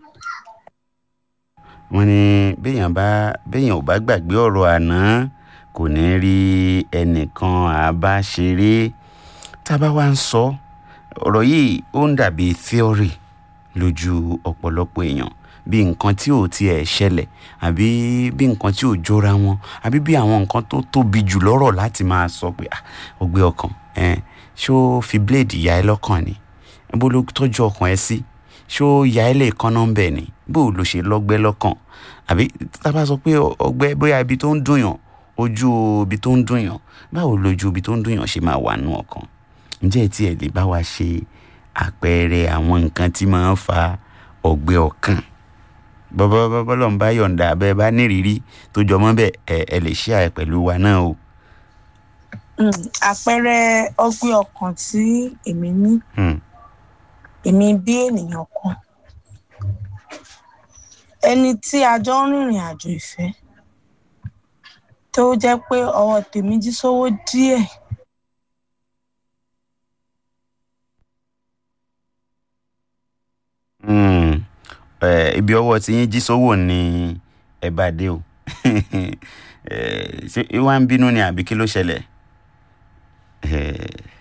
wọ́n ní béèyàn bá béèyàn ò bá gbàgbé ọ̀rọ̀ àná kò ní rí ẹnìkan àbá ṣeré tá a bá wá ń sọ ọ̀rọ̀ yìí ó ń dàbí theory lójú ọ̀pọ̀lọpọ̀ èèyàn bí nǹkan tí ò tiẹ̀ ṣẹlẹ̀ àbí bí nǹkan tí ò jọra wọn àbí bí àwọn nǹkan tó tóbi jù lọ́rọ̀ láti máa sọ pé ah ọgbẹ́ ọkàn ẹ̀ ṣó fi blade ya ẹ lọ́kàn ni bó ló tọ́jú ọkàn ẹ sí ṣó ya ẹ lè kán nọ́mbẹ̀ ni bó ló ṣe lọ́gbẹ́ lọ́kàn àbí tá a bá sọ pé ọgbẹ́ bóyá ibi tó ń dùn yàn ojú ibi tó ń dùn yàn báwo lójú ibi tó ń dùn yàn ṣe máa wà nù ọkàn ǹjẹ́ tí ẹ lè bá wa ṣe àpẹẹrẹ àwọn nǹkan tí máa ń fa ọgbẹ́ ọkàn bọ́bọ́ bọ́bọ́ lọ́n bá yọ̀ǹda abẹ́ bá nírìírí tó jọmọ́ bẹ́ẹ̀ ẹ ẹ lè ṣe àyè pẹ̀lú wa náà o. àpẹẹrẹ ọgbẹ́ ọkàn tí èmi ní Hmm. èmi bí ènìyàn kan ẹni tí a jọ ń rìnrìn àjò ìfẹ́ tó jẹ́ pé ọwọ́ tèmi jí sówó díẹ̀ Hmm. Eh, ibi ọwọ́ tí yín jí sówò ni ẹ bá dé o Eh, ṣé wá ń bínú ni àbí kí ló ṣẹlẹ̀ Eh,